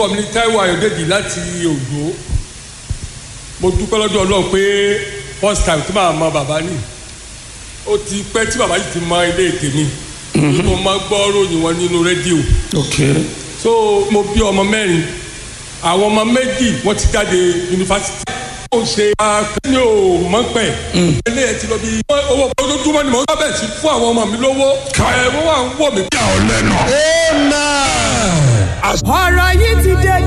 orúkọ mi ní Táíwò Ayọ̀dèjì láti Ògbó mo dúpẹ́ lọ́dọ̀ Ọlọ́run pé first time tí màá mọ bàbá ni ó ti pẹ́ tí bàbá yìí ti mọ ilé tèmi mo máa gbọ́ ròyìn wọn nínú rédíò ok so mo bí ọmọ mẹ́rin àwọn ọmọ méjì wọ́n ti jáde yunifásitì ó ṣe akẹ́ni ò mọ̀ pẹ́ ilé ẹ̀ ti lọ bí owó ojoojúmọ́ ni mo ń bẹ̀ sí fún àwọn ọmọ mi lówó ẹ̀ wọ́n wà ń wọ̀ mí. yà ọ́ lẹ́nu. ọ̀rọ̀ yìí ti dé